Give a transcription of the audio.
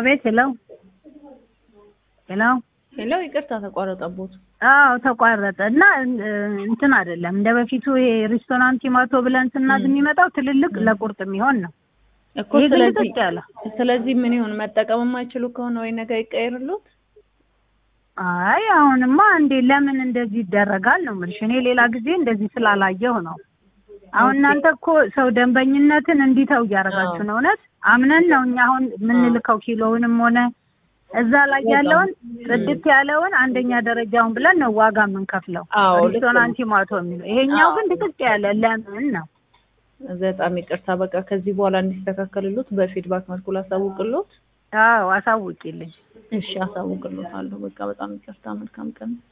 አቤት ሄሎ ሄሎ ሄሎ ይቅርታ ተቋረጠቦት። አዎ ተቋረጠ እና እንትን አይደለም እንደ በፊቱ ይሄ ሬስቶራንት ቲማቶ ብለን ስናዝ የሚመጣው ትልልቅ ለቁርጥ የሚሆን ነው። እኮ ይሄ ግን ስለዚህ ልጥጥ ያለ ስለዚህ ምን ይሁን መጠቀም የማይችሉ ከሆነ ወይ ነገር ይቀየርሉት። አይ አሁንማ እንዴ ለምን እንደዚህ ይደረጋል ነው የምልሽ። እኔ ሌላ ጊዜ እንደዚህ ስላላየሁ ነው። አሁን እናንተ እኮ ሰው ደንበኝነትን እንዲተው እያደረጋችሁ ነው። እውነት አምነን ነው እኛ አሁን የምንልከው ኪሎውንም ሆነ እዛ ላይ ያለውን ጽድት ያለውን አንደኛ ደረጃውን ብለን ነው ዋጋ የምንከፍለው። አዎ፣ ልክ ነው። ሬስቶራንት ቲማቶ የሚለው ይሄኛው ግን ድቅቅ ያለ ለምን ነው? በጣም ይቅርታ። በቃ ከዚህ በኋላ እንዲስተካከልሉት በፊድባክ መልኩ ላሳውቅሎት። አዎ አሳውቂልኝ። እሺ አሳውቅሎታለሁ። በቃ በጣም ይቅርታ። መልካም ቀን